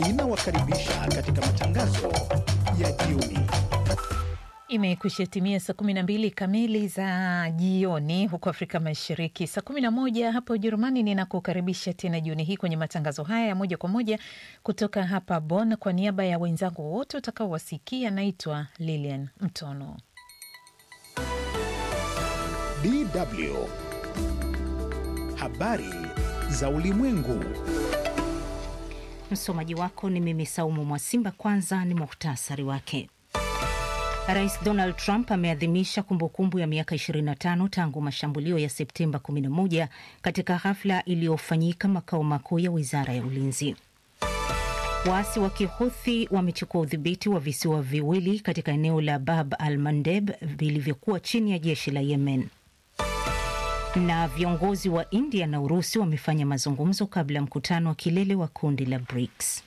inawakaribisha katika matangazo ya jioni. Imekwisha timia saa kumi na mbili kamili za jioni huko Afrika Mashariki, saa kumi na moja hapa Ujerumani. Ninakukaribisha tena jioni hii kwenye matangazo haya ya moja kwa moja kutoka hapa Bonn. Kwa niaba ya wenzangu wote utakaowasikia, naitwa Lilian Mtono. DW habari za ulimwengu. Msomaji wako ni mimi Saumu Mwasimba. Kwanza ni muhtasari wake. Rais Donald Trump ameadhimisha kumbukumbu ya miaka 25 tangu mashambulio ya Septemba 11 katika hafla iliyofanyika makao makuu ya wizara ya ulinzi. Waasi wa Kihuthi wamechukua udhibiti wa visiwa viwili katika eneo la Bab al Mandeb vilivyokuwa chini ya jeshi la Yemen. Na viongozi wa India na Urusi wamefanya mazungumzo kabla ya mkutano wa kilele wa kundi la BRICS.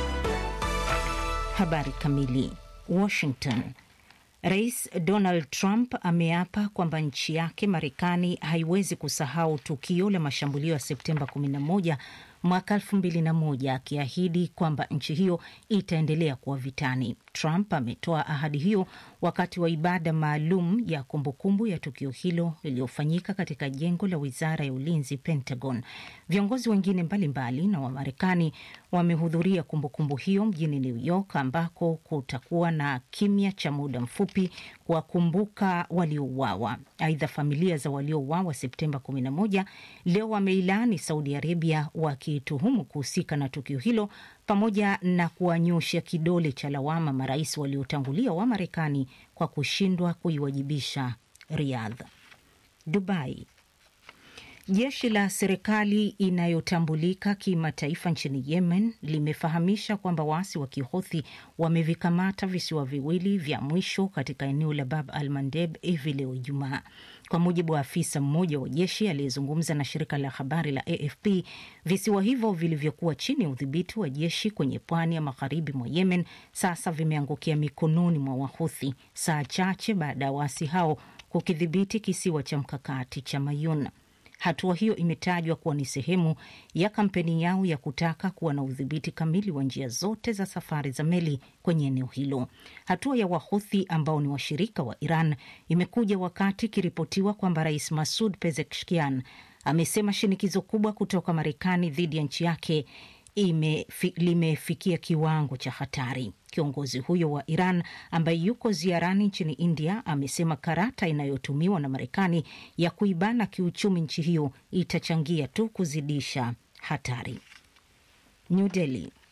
Habari kamili. Washington. Rais Donald Trump ameapa kwamba nchi yake Marekani haiwezi kusahau tukio la mashambulio ya Septemba 11 mwaka 2001 akiahidi kwamba nchi hiyo itaendelea kuwa vitani. Trump ametoa ahadi hiyo wakati wa ibada maalum ya kumbukumbu ya tukio hilo iliyofanyika katika jengo la wizara ya ulinzi, Pentagon. Viongozi wengine mbalimbali mbali na Wamarekani wamehudhuria kumbukumbu hiyo mjini New York, ambako kutakuwa na kimya cha muda mfupi kuwakumbuka waliouawa. Aidha, familia za waliouawa Septemba 11 leo wameilaani Saudi Arabia wakituhumu kuhusika na tukio hilo pamoja na kuwanyosha kidole cha lawama marais waliotangulia wa Marekani kwa kushindwa kuiwajibisha Riyadh. Dubai. Jeshi la serikali inayotambulika kimataifa nchini Yemen limefahamisha kwamba waasi wa Kihothi wamevikamata visiwa viwili vya mwisho katika eneo la Bab al Mandeb hivi leo Ijumaa. Kwa mujibu wa afisa mmoja wa jeshi aliyezungumza na shirika la habari la AFP, visiwa hivyo vilivyokuwa chini ya udhibiti wa jeshi kwenye pwani ya magharibi mwa Yemen sasa vimeangukia mikononi mwa Wahuthi saa chache baada ya waasi hao kukidhibiti kisiwa cha mkakati cha Mayun. Hatua hiyo imetajwa kuwa ni sehemu ya kampeni yao ya kutaka kuwa na udhibiti kamili wa njia zote za safari za meli kwenye eneo hilo. Hatua ya Wahuthi ambao ni washirika wa Iran imekuja wakati ikiripotiwa kwamba Rais Masud Pezeshkian amesema shinikizo kubwa kutoka Marekani dhidi ya nchi yake imefi, limefikia kiwango cha hatari. Kiongozi huyo wa Iran ambaye yuko ziarani nchini India amesema karata inayotumiwa na Marekani ya kuibana kiuchumi nchi hiyo itachangia tu kuzidisha hatari. New Delhi.